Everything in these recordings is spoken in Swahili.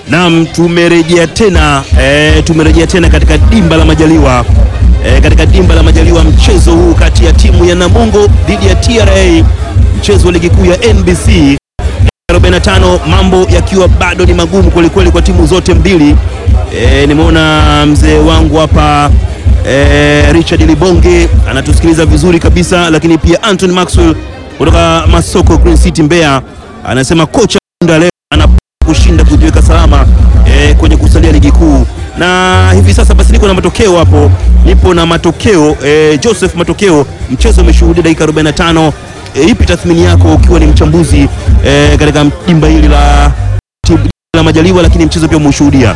Naam, tumerejea tena e, tumerejea tena katika dimba la Majaliwa e, katika dimba la Majaliwa, mchezo huu kati ya timu ya Namungo dhidi ya TRA, mchezo wa ligi kuu ya NBC 45, mambo yakiwa bado ni magumu kwelikweli kwa timu zote mbili. E, nimeona mzee wangu hapa e, Richard Libonge anatusikiliza vizuri kabisa, lakini pia Anthony Maxwell kutoka Masoko Green City Mbeya anasema kocha Munda leo ana kushinda kujiweka salama e, kwenye kusalia ligi kuu. Na hivi sasa basi niko na matokeo hapo, nipo na matokeo e, Joseph, matokeo mchezo umeshuhudia dakika 45. E, ipi tathmini yako ukiwa ni mchambuzi e, katika dimba hili la timu la Majaliwa, lakini mchezo pia umeshuhudia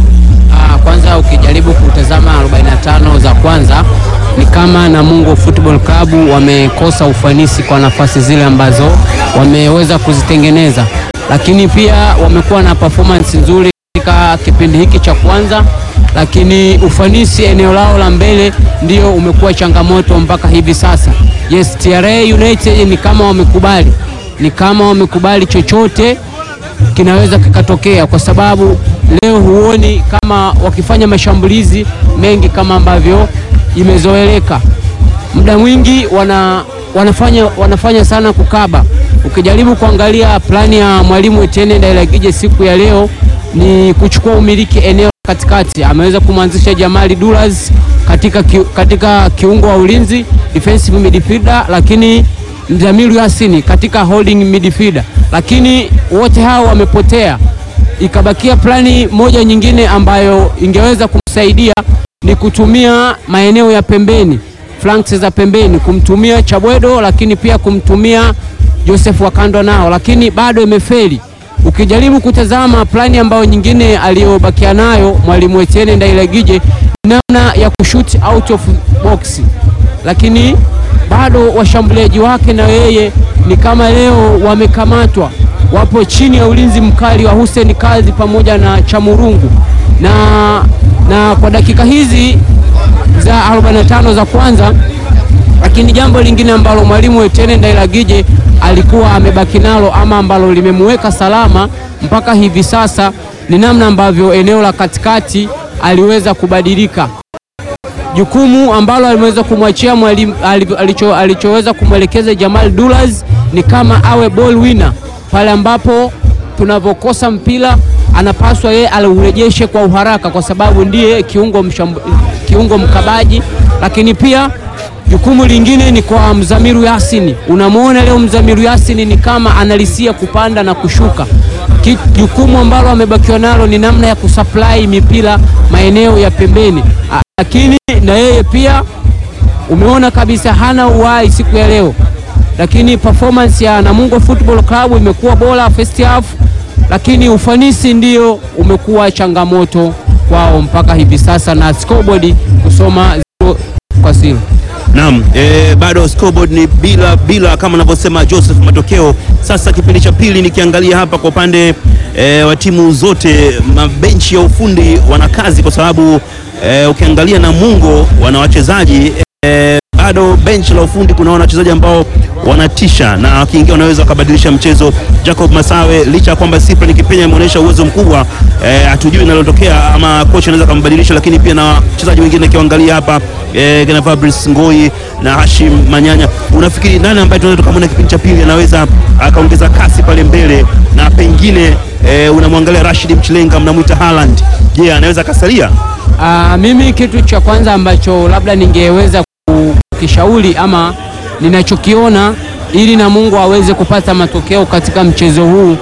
Ah, kwanza ukijaribu kutazama 45 za kwanza ni kama Namungo Football Club wamekosa ufanisi kwa nafasi zile ambazo wameweza kuzitengeneza, lakini pia wamekuwa na performance nzuri katika kipindi hiki cha kwanza, lakini ufanisi eneo lao la mbele ndio umekuwa changamoto mpaka hivi sasa. Yes, TRA United ni kama wamekubali, ni kama wamekubali chochote kinaweza kikatokea kwa sababu leo huoni kama wakifanya mashambulizi mengi kama ambavyo imezoeleka. Muda mwingi wana, wanafanya, wanafanya sana kukaba. Ukijaribu kuangalia plani ya mwalimu Etienne Ndailagije siku ya leo ni kuchukua umiliki eneo katikati. Ameweza kumwanzisha Jamali Duras katika, ki, katika kiungo wa ulinzi defensive midfielder, lakini Mzamiru Yasini katika holding midfielder, lakini wote hao wamepotea. Ikabakia plani moja nyingine ambayo ingeweza kumsaidia ni kutumia maeneo ya pembeni, flanks za pembeni, kumtumia Chabwedo, lakini pia kumtumia Joseph Wakando nao, lakini bado imefeli. Ukijaribu kutazama plani ambayo nyingine aliyobakia nayo mwalimu Etienne Ndailagije namna ya kushoot out of box, lakini bado washambuliaji wake na yeye ni kama leo wamekamatwa, wapo chini ya ulinzi mkali wa Hussein Kazi pamoja na Chamurungu na, na kwa dakika hizi za 45 za kwanza. Lakini jambo lingine ambalo mwalimu Etienne Ndailagije alikuwa amebaki nalo ama ambalo limemweka salama mpaka hivi sasa ni namna ambavyo eneo la katikati aliweza kubadilika jukumu ambalo alimeweza kumwachia mwalimu alicho, alichoweza kumwelekeza Jamal Dulas ni kama awe ball winner pale ambapo tunavyokosa mpira anapaswa yeye aliurejeshe kwa uharaka, kwa sababu ndiye kiungo, mshambu, kiungo mkabaji. Lakini pia jukumu lingine ni kwa Mzamiru Yasini. Unamwona leo Mzamiru Yasini ni kama analisia kupanda na kushuka. Jukumu ambalo amebakiwa nalo ni namna ya kusupply mipira maeneo ya pembeni lakini na yeye pia umeona kabisa hana uhai siku ya leo, lakini performance ya Namungo Football Club imekuwa bora first half, lakini ufanisi ndio umekuwa changamoto kwao mpaka hivi sasa, na scoreboard kusoma zero kwa zero. Naam, e, bado scoreboard ni bila bila kama anavyosema Joseph. Matokeo sasa, kipindi cha pili nikiangalia hapa kwa upande e, wa timu zote, mabenchi ya ufundi wana kazi kwa sababu e, ukiangalia Namungo wana wachezaji e, bado benchi la ufundi kuna wachezaji ambao wanatisha na wakiingia wanaweza wakabadilisha mchezo. Jacob Masawe licha ya kwamba Cyprian Kipenya ameonyesha uwezo mkubwa hatujui e, linalotokea ama kocha anaweza kumbadilisha, lakini pia na wachezaji wengine akiangalia hapa e, kina Fabrice Ngoi na Hashim Manyanya, unafikiri nani ambaye tunaweza tukamwona kipindi cha pili anaweza akaongeza kasi pale mbele na pengine e, unamwangalia Rashid Mchilenga mnamwita Haaland, je, yeah, anaweza akasalia? Aa, mimi kitu cha kwanza ambacho labda ningeweza kukishauri ama ninachokiona ili Namungo aweze kupata matokeo katika mchezo huu,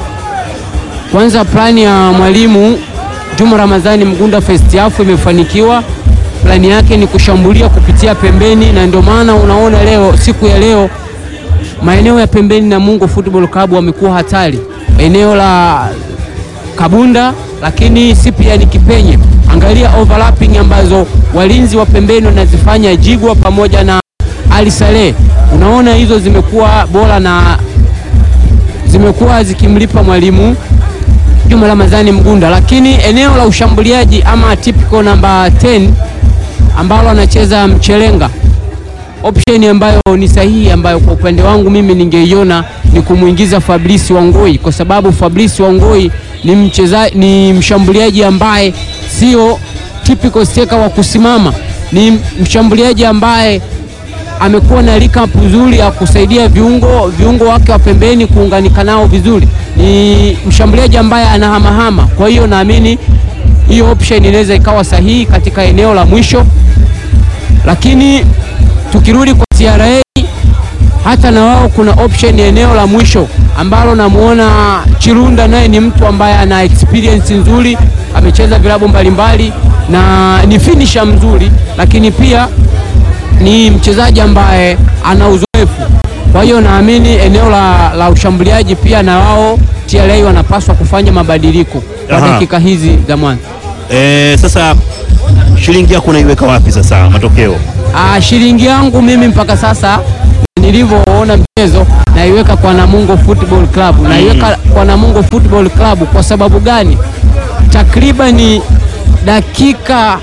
kwanza plani ya mwalimu Juma Ramadhani Mgunda first half imefanikiwa. Plani yake ni kushambulia kupitia pembeni, na ndio maana unaona leo, siku ya leo, maeneo ya pembeni Namungo Football Club wamekuwa hatari, eneo la Kabunda, lakini si pia ni Kipenye. Angalia overlapping ambazo walinzi wa pembeni wanazifanya Jigwa pamoja na Ali Saleh, unaona hizo zimekuwa bora na zimekuwa zikimlipa mwalimu Juma Ramadhani Mgunda, lakini eneo la ushambuliaji ama typical namba 10 ambalo anacheza Mchelenga, option ambayo ni sahihi ambayo kwa upande wangu mimi ningeiona ni kumwingiza Fabrice Wangoi kwa sababu Fabrice Wangoi ni mcheza, ni mshambuliaji ambaye sio typical striker wa kusimama, ni mshambuliaji ambaye amekuwa na recap nzuri ya kusaidia viungo viungo wake wa pembeni kuunganika nao vizuri. Ni mshambuliaji ambaye anahamahama, kwa hiyo naamini hiyo option inaweza ikawa sahihi katika eneo la mwisho, lakini tukirudi kwa TRA hata na wao kuna option ya eneo la mwisho ambalo namuona Chirunda, naye ni mtu ambaye ana experience nzuri, amecheza vilabu mbalimbali na ni finisher mzuri, lakini pia ni mchezaji ambaye ana uzoefu. Kwa hiyo naamini eneo la, la ushambuliaji pia na wao TRA wanapaswa kufanya mabadiliko kwa Aha. dakika hizi za mwanzo. E, sasa shilingi yako unaiweka wapi sasa matokeo? Ah, shilingi yangu mimi mpaka sasa nilivyoona mchezo naiweka kwa Namungo Football Club. Naiweka kwa Namungo Football Club kwa sababu gani? Takribani dakika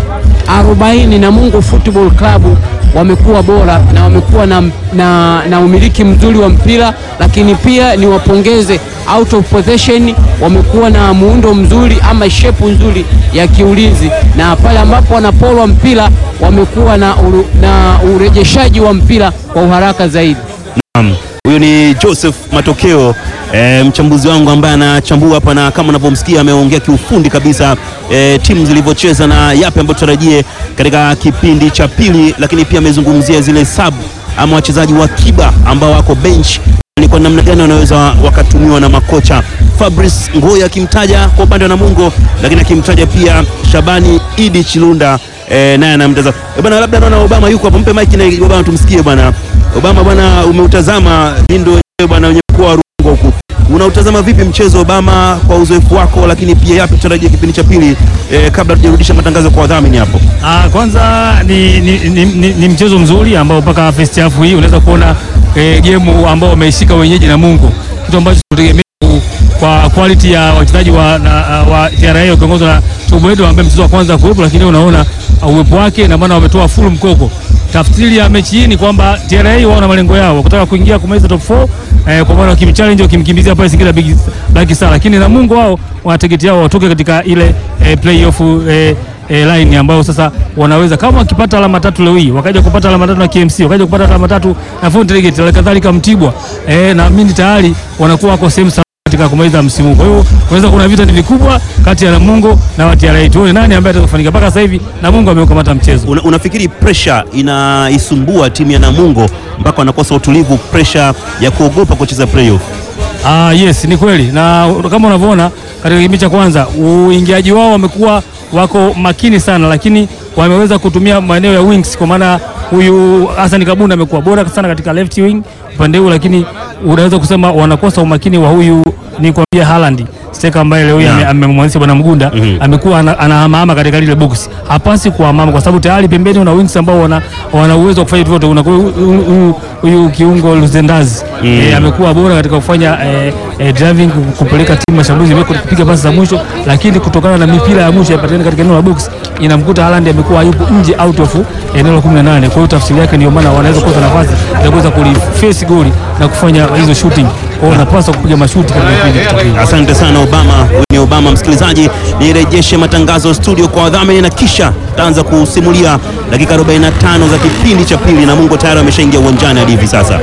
40 Namungo Football Club wamekuwa bora na wamekuwa na, na, na umiliki mzuri wa mpira, lakini pia niwapongeze out of possession, wamekuwa na muundo mzuri ama shepu nzuri ya kiulinzi, na pale ambapo wanapolwa mpira wamekuwa na, uru, na urejeshaji wa mpira kwa uharaka zaidi. Naam, huyu ni Joseph Matokeo e, mchambuzi wangu ambaye anachambua hapa, na kama unavyomsikia ameongea kiufundi kabisa e, timu zilivyocheza na yapi ambayo tutarajie katika kipindi cha pili, lakini pia amezungumzia zile sub ama wachezaji wa kiba ambao wako bench ni kwa namna gani wanaweza wakatumiwa na makocha. Fabrice Ngoya akimtaja kwa upande wa Namungo, lakini akimtaja pia Shabani Idi Chilunda e, naye anamtazama e, bwana, labda naona Obama yuko hapo, mpe mic na Obama tumsikie bwana. Obama bwana, umeutazama Lindo wenyewe bwana, wenye mkoa wa Rungwe huku, unautazama vipi mchezo Obama, kwa uzoefu wako, lakini pia yapi tutarajia kipindi cha pili e, kabla tujarudisha matangazo kwa wadhamini hapo? Ah, kwanza ni, ni, ni, ni, ni mchezo mzuri ambao mpaka first half hii unaweza kuona eh, game ambao wameishika wenyeji Namungo, kitu ambacho tutegemea ku- kwa quality ya wachezaji wa, na, wa TRA wakiongozwa na Toboedo ambaye mchezo wa kwanza kuwepo, lakini unaona uh, uwepo wake na maana wametoa full mkoko. Tafsiri ya mechi hii ni kwamba TRA wao na malengo yao kutaka kuingia kumaliza top 4 eh, kwa maana wakimchallenge wakimkimbizia pale Singida Big Black Star, lakini Namungo wao wana target yao watoke katika ile eh, playoff eh, e, line ambayo sasa wanaweza kama wakipata alama tatu leo hii wakaja kupata alama tatu na KMC wakaja kupata alama tatu na Fountain Gate na kadhalika Mtibwa e, na mimi tayari wanakuwa wako sehemu salama katika kumaliza msimu huu. Kwa hiyo unaweza kuna vita ni vikubwa kati ya Namungo na wa TRA. Tuone nani ambaye atakufanikiwa. Mpaka sasa hivi Namungo ameukamata mchezo. Una, unafikiri pressure inaisumbua timu ya Namungo mpaka wanakosa utulivu, pressure ya kuogopa kucheza playoff? Ah, yes, ni kweli na kama unavyoona katika kipindi cha kwanza uingiaji wao wamekuwa wako makini sana, lakini wameweza kutumia maeneo ya wings, kwa maana huyu Hassan Kabunda amekuwa bora sana katika left wing upande huu, lakini unaweza kusema wanakosa umakini wa huyu ni kuambia Haaland steka ambaye leo hii Yeah. ame- amemwanzisha bwana Mgunda Mhm. amekuwa ana- anahamahama katika lile box, hapasi kuhamama kwa sababu tayari pembeni una wings ambao wana, wana uwezo wa kufanya vitu vyote. Una huyu- huyu huyu kiungo Luzendazi eh, amekuwa bora katika kufanya eh, eh, driving ku- kupeleka timu mashambulizi mbele kupiga pasi za mwisho, lakini kutokana na mipira ya mwisho yapatikana katika eneo la box inamkuta Haaland amekuwa yupo nje out of eneo la 18. Kwa hiyo tafsiri yake ndio maana wanaweza kukosa nafasi ya kuweza kuliface goli na kufanya hizo shooting. Kwa hiyo wanapaswa kupiga mashuti katika kipindi cha pili. Asante sana Obama. Huyu ni Obama. Msikilizaji, nirejeshe matangazo studio kwa wadhamini na kisha taanza kusimulia dakika 45 za kipindi cha pili. Namungo tayari ameshaingia uwanjani hadi hivi sasa.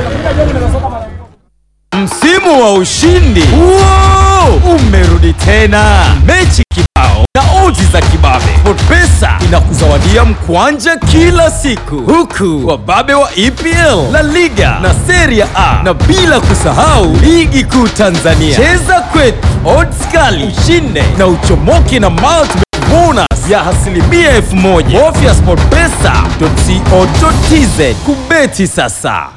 Msimu wa ushindi Wow! umerudi tena, mechi kibao na oji za kibabe. SportPesa inakuzawadia mkwanja kila siku, huku wababe wa EPL, La Liga na Serie A, na bila kusahau ligi kuu Tanzania. Cheza kwetu, odds kali, ushinde na uchomoke na multi bonus ya asilimia elfu moja. Bofya sportpesa.co.tz kubeti sasa.